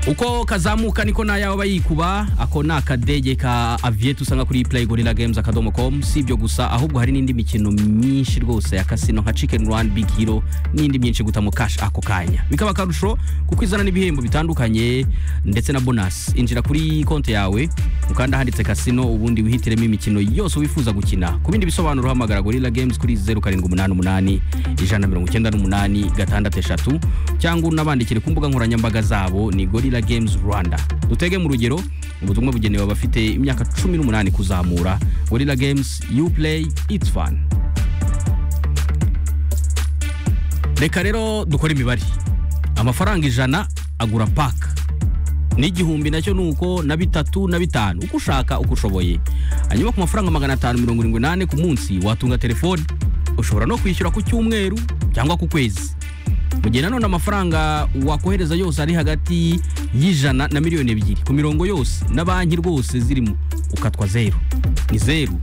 uko kazamuka niko nayo aba yikuba ako ni akadege ka aviyeti usanga kuri play gorilla games akadomo com si ibyo gusa ahubwo hari n'indi mikino myinshi rwose ya kasino nka chicken run big hero n'indi myinshi guta mu cash ako kanya bikaba akarusho kuko izana n'ibihembo bitandukanye ndetse na bonus injira kuri konti yawe ukanda handitse kasino ubundi wihitiremo imikino yose wifuza gukina ku bindi bisobanuro hamagara gorilla games kuri 0788 198 663 cyangwa unabandikire ku mbuga nkoranyambaga zabo ni gorilla Gorilla Games Rwanda dutege mu rugero ubutumwa bugenewe abafite imyaka 18 kuzamura Gorilla Games you play it's fun reka rero dukore imibare amafaranga ijana agura pack n'igihumbi nacyo nuko na bitatu na bitanu uko ushaka uko ushoboye hanyuma ku mafaranga magana atanu mirongo irindwi n'ane ku munsi watunga telefone ushobora no kwishyura ku cyumweru cyangwa ku kwezi mu gihe nanone amafaranga wakohereza yose ari hagati y'ijana na miliyoni ebyiri ku mirongo yose na banki rwose zirimo ukatwa zeru ni zeru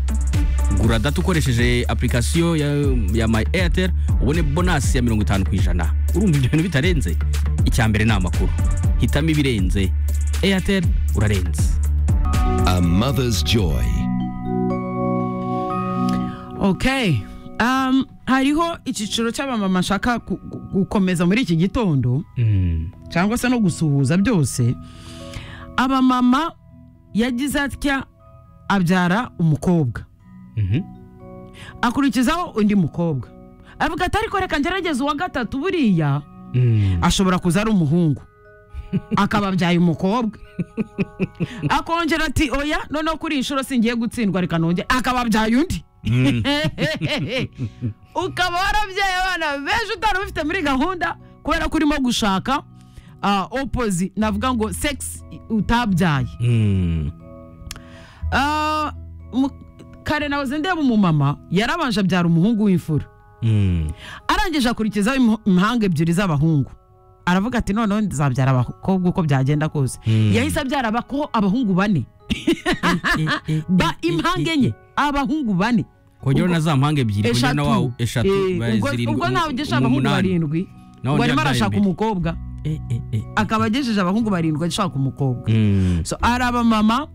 gura data ukoresheje application ya, ya my airtel ubone bonasi ya mirongo itanu ku ijana urumva ibyo bintu bitarenze icya mbere ni amakuru hitamo ibirenze airtel urarenze A mother's joy. okay um, hariho icyiciro cy'abamama nshaka gu- gu- gukomeza muri iki gitondo cyangwa se no gusuhuza byose abamama yagize atya abyara umukobwa akurikizaho undi mukobwa avuga ati ariko reka ngerageze uwa gatatu buriya ashobora kuza ari umuhungu akaba abyaye umukobwa akongera ati oya noneho kuri iyi nshuro singiye gutsindwa reka nongere akaba abyaye undi ukaba warabyaye abana benshi utari ubifite muri gahunda kubera ko urimo gushaka ah, opozi navuga ngo sex utabyaye Ah, mu- kare nahoze ndeba umumama yarabanje abyara umuhungu w'imfura arangije akurikizaho impu- impanga ebyiri z'abahungu aravuga ati noneho nzabyara abakobwa uko byagenda kose Mm. yahise abyara abako abahungu bane ba impanga enye abahungu bane kongera na za mpanga ebyiri kongera na wawe eshatu eshatu Eh, ba- ubwo- zirindwi, ubwo umu- ntabwo agejeje abahungu umunani. barindwi Naho ngo undi arimo yabyaye arashaka mbere. umukobwa Eh, eh, eh. akaba agejeje abahungu barindwi ashaka umukobwa Mm, so ari abamama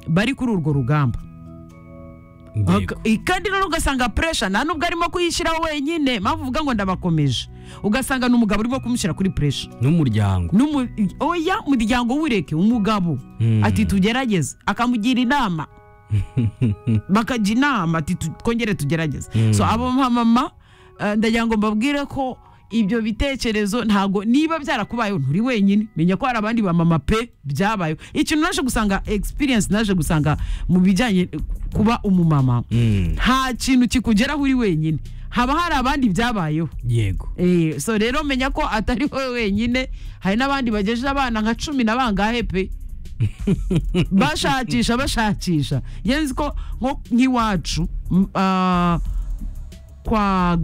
bari kuri urwo rugamba yego. Ok, kandi rero ugasanga puresha nta nubwo arimo kuyishyiraho wenyine mpamvu uvuga ngo ndabakomeje ugasanga ni umugabo urimo kumushyira kuri puresha n'umuryango Numu- oya muryango w'ureke umugabo Mm. ati tugerageze akamugira inama bakajya inama ati "Tu- twongere tugerageze so abo mama eh, ndagira ngo mbabwire ko ibyo bitekerezo ntago niba byarakubayeho nturi wenyine menya ko hari abandi bamama pe byabayeho ikintu naje gusanga experience naje gusanga mu bijyanye eh, kuba umumama Mm, nta kintu kikugeraho uri wenyine haba hari abandi byabayeho yego Eh, so rero menya ko atari wowe wenyine hari n'abandi bagejeje abana nka cumi na bangahe pe bashakisha bashakisha yenzi ko nko nk'iwacu m- ah, kwa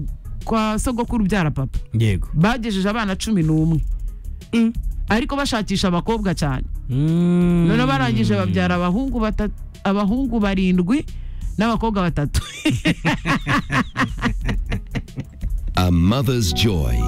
kwa sogokuru ubyara papa yego bagejeje abana cumi n'umwe Mm. ariko bashakisha abakobwa cyane Mm. noneho barangije babyara abahungu batatu abahungu barindwi n'abakobwa batatu A mother's joy.